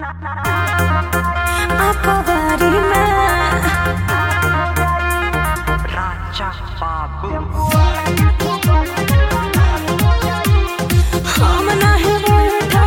Akabari में Raja Babu हम नहीं बैठा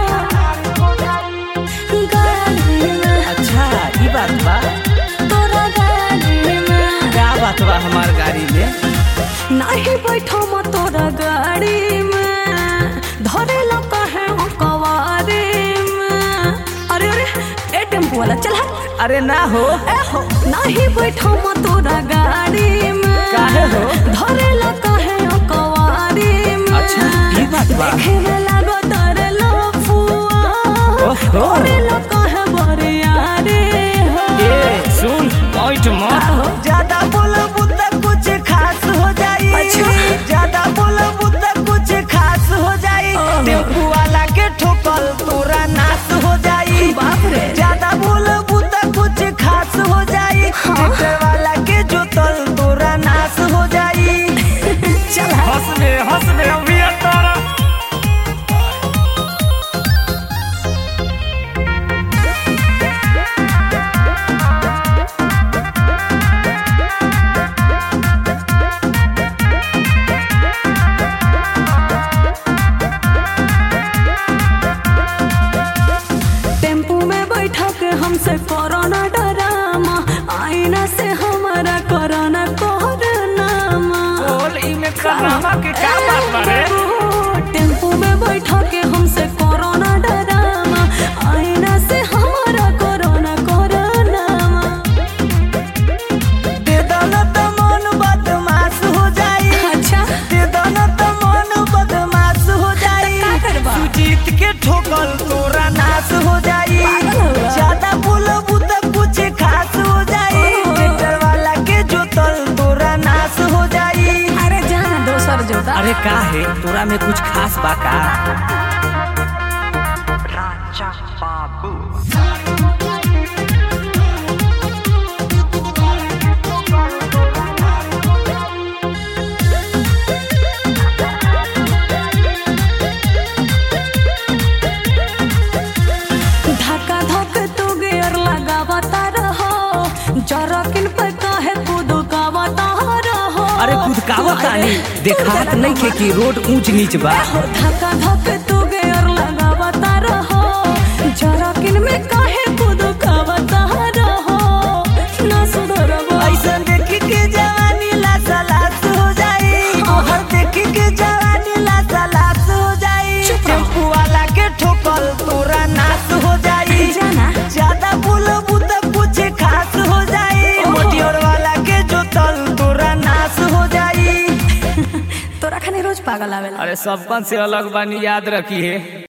गाड़ी में अच्छा ई बात बा तोरा गाड़ी में क्या बात बा हमार गाड़ी में नहीं बैठो म तोरा गाड़ी में धरे लो कहे हो कवारी में अरे अरे ए टेम्पो वाला चल हट अरे ना हो ए हो नहीं बैठो म तोरा गाड़ी में काहे हो? धरे लो कहे हो कवारी में अच्छा ई बात बा देखे में लागो तारे लो फुआ ओहो। धरे लो कहे बरियारी हो ए सुन पॉइंट मत ज्यादा बोलबू त कुछ खास हो जाई अच्छा। ज्यादा बोलबू त कुछ खास हो जाई टेम्पू वाला के ठोकल तोरा नाश हो जाई बाप रे। ज्यादा बोलबू त कुछ खास हो जाई ट्रैक्टर वाला के जोतल तोरा नाश हो जाई चल हंस में हंस में अभी तारा टेम्पू में बैठा के हमसे कोरोना डरामा आईना से हमारा कोरोना कोरोनामा बोल ई में करामा के क्या बात बा रे टेम्पू में बैठा के हमसे कोरोना डरामा आईना से हमारा कोरोना कोरोनामा दे दो न त मन बदमाश हो जाई अच्छा दे दो न त मन बदमाश हो जाई का करबा? सुजीत के ठोकल तोरा नाश हो जाई पागल हो गया। ज्यादा बोलबू त कुछ खास हो जाई ओहो। ट्रैक्टर वाला के जोतल तोरा नाश हो जाई अरे जाना दोसर जोता अरे का है तोरा में कुछ खास बा का Raja Babu धक्का धक तू गियर लगावता रहो जरकिन पे काहे कुदकावता रहो अरे कुदकावत तानी देखावत नहीं के कि रोड ऊंच नीच बा धक्का धक तू गियर लगावता रहो जरकिन में काहे कुदकावता रहो ना सुधरबो ऐसा देखी के जवानी लासा लास हो जाई तोहर देखी के जवानी लासा लास हो जाई चुप रहो। टेम्पू वाला के ठोकल तोरा नाश हो जाई जाना ज्यादा बोलबू त कुछ खास हो जाई ओहो। मोटियोर वाला के जोतल तोरा नाश हो जाई तोरा खाने रोज पागल आवेला अरे सबकन से अलग बानी याद रखी है